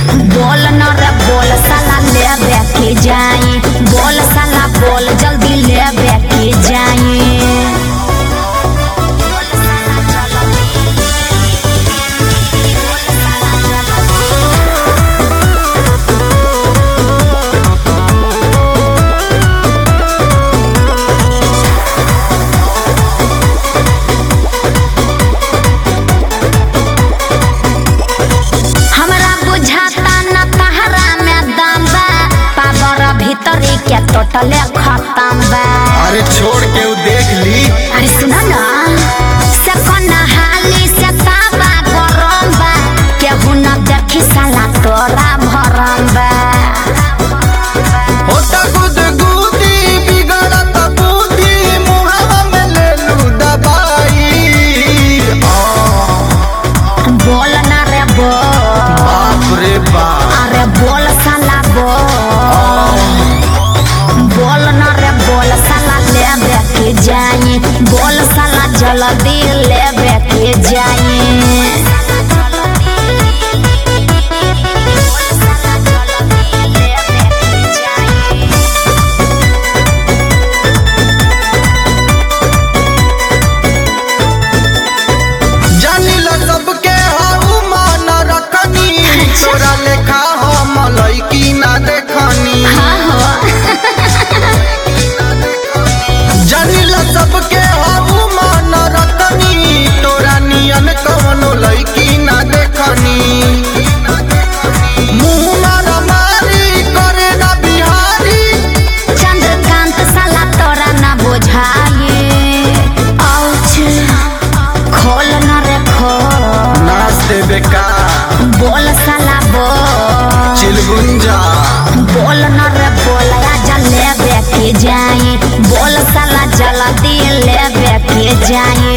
बोल न रे बोल साला लेबे के जाई बोल साला बोल जल्दी लेबे के जाई हमरा बुझाता न तहरा में दम बा पावर भीतरी के टोटले खत्म बा अरे छोड़ के उ देख ली अरे सुनो ना से कोना हाली से ताबा गरम बा केहू न देखी साला तोरा भरम बा होता गुद गुदी बिगड़त बुद्धि मुहावा में ले लू दबाई बोल ना रे बोल बाप रे बाप अरे बोल साला बोल बोल ना रे बोल साला लेबे के जाई बोल साला जल्दी लेबे के जाई जानिला सबके हाउ मान रखनी तोरा लेखा हम लइकी ना देखनी हाँ हो जानिला सबके हाउ मान रखनी तोरा नियन कवनो लइकी ना देखनी मुँह मारा मारी करे ना बिहारी चंद्रकांत साला तोरा ना बुझाई औच खोल न रे खोल नाच देवे का बोल साला बोल चिलगुंजा बोल न रे बोल आजा लेबे के जाई बोल साला जल्दी लेबे के जाई